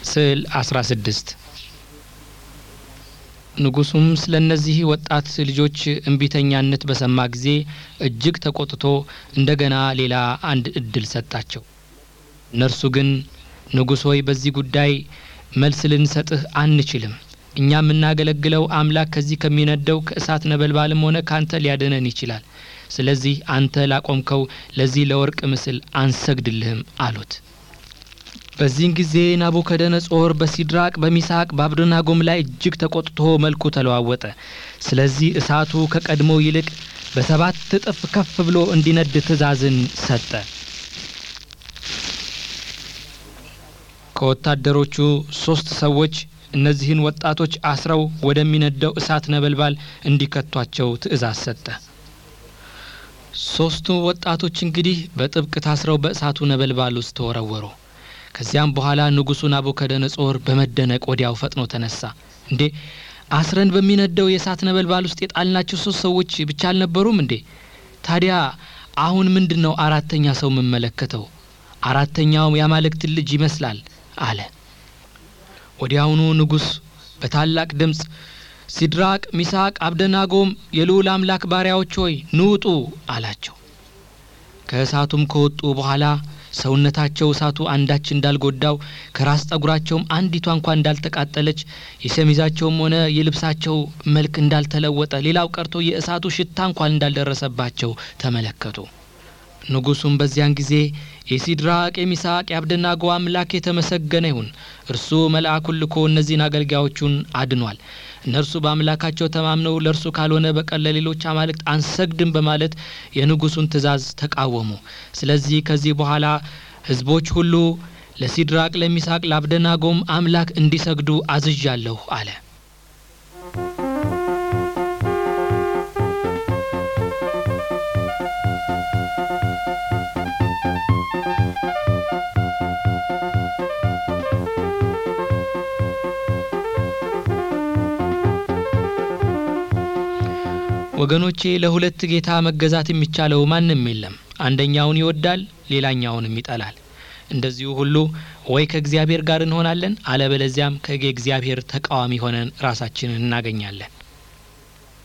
ስዕል 16 ንጉሡም ስለ እነዚህ ወጣት ልጆች እምቢተኛነት በሰማ ጊዜ እጅግ ተቆጥቶ እንደገና ሌላ አንድ እድል ሰጣቸው። እነርሱ ግን ንጉሥ ሆይ በዚህ ጉዳይ መልስ ልንሰጥህ አንችልም። እኛ የምናገለግለው አምላክ ከዚህ ከሚነደው ከእሳት ነበልባልም ሆነ ካንተ ሊያድነን ይችላል። ስለዚህ አንተ ላቆምከው ለዚህ ለወርቅ ምስል አንሰግድልህም አሉት። በዚህን ጊዜ ናቡከደነጾር በሲድራቅ በሚሳቅ በአብደናጎም ላይ እጅግ ተቆጥቶ መልኩ ተለዋወጠ። ስለዚህ እሳቱ ከቀድሞው ይልቅ በሰባት እጥፍ ከፍ ብሎ እንዲነድ ትእዛዝን ሰጠ። ከወታደሮቹ ሶስት ሰዎች እነዚህን ወጣቶች አስረው ወደሚነደው እሳት ነበልባል እንዲከቷቸው ትእዛዝ ሰጠ። ሶስቱ ወጣቶች እንግዲህ በጥብቅ ታስረው በእሳቱ ነበልባል ውስጥ ተወረወሩ። ከዚያም በኋላ ንጉሡ ናቡከደነጾር በመደነቅ ወዲያው ፈጥኖ ተነሳ። እንዴ አስረን በሚነደው የእሳት ነበልባል ውስጥ የጣልናቸው ሶስት ሰዎች ብቻ አልነበሩም እንዴ? ታዲያ አሁን ምንድን ነው አራተኛ ሰው የምመለከተው? አራተኛውም የአማልክትን ልጅ ይመስላል አለ። ወዲያውኑ ንጉሥ በታላቅ ድምፅ ሲድራቅ፣ ሚሳቅ፣ አብደናጎም የልዑል አምላክ ባሪያዎች ሆይ ንውጡ አላቸው። ከእሳቱም ከወጡ በኋላ ሰውነታቸው እሳቱ አንዳች እንዳልጎዳው ከራስ ጠጉራቸውም አንዲቷ እንኳ እንዳልተቃጠለች የሸሚዛቸውም ሆነ የልብሳቸው መልክ እንዳልተለወጠ ሌላው ቀርቶ የእሳቱ ሽታ እንኳን እንዳልደረሰባቸው ተመለከቱ። ንጉሡም በዚያን ጊዜ የሲድራቅ የሚሳቅ የአብደናጎ አምላክ የተመሰገነ ይሁን፣ እርሱ መልአኩን ልኮ እነዚህን አገልጋዮቹን አድኗል። እነርሱ በአምላካቸው ተማምነው ለእርሱ ካልሆነ በቀር ለሌሎች አማልክት አንሰግድም በማለት የንጉሡን ትእዛዝ ተቃወሙ። ስለዚህ ከዚህ በኋላ ሕዝቦች ሁሉ ለሲድራቅ፣ ለሚሳቅ፣ ለአብደናጎም አምላክ እንዲሰግዱ አዝዣለሁ አለ። ወገኖቼ ለሁለት ጌታ መገዛት የሚቻለው ማንም የለም። አንደኛውን ይወዳል፣ ሌላኛውንም ይጠላል። እንደዚሁ ሁሉ ወይ ከእግዚአብሔር ጋር እንሆናለን፣ አለበለዚያም ከእግዚአብሔር ተቃዋሚ ሆነን ራሳችንን እናገኛለን።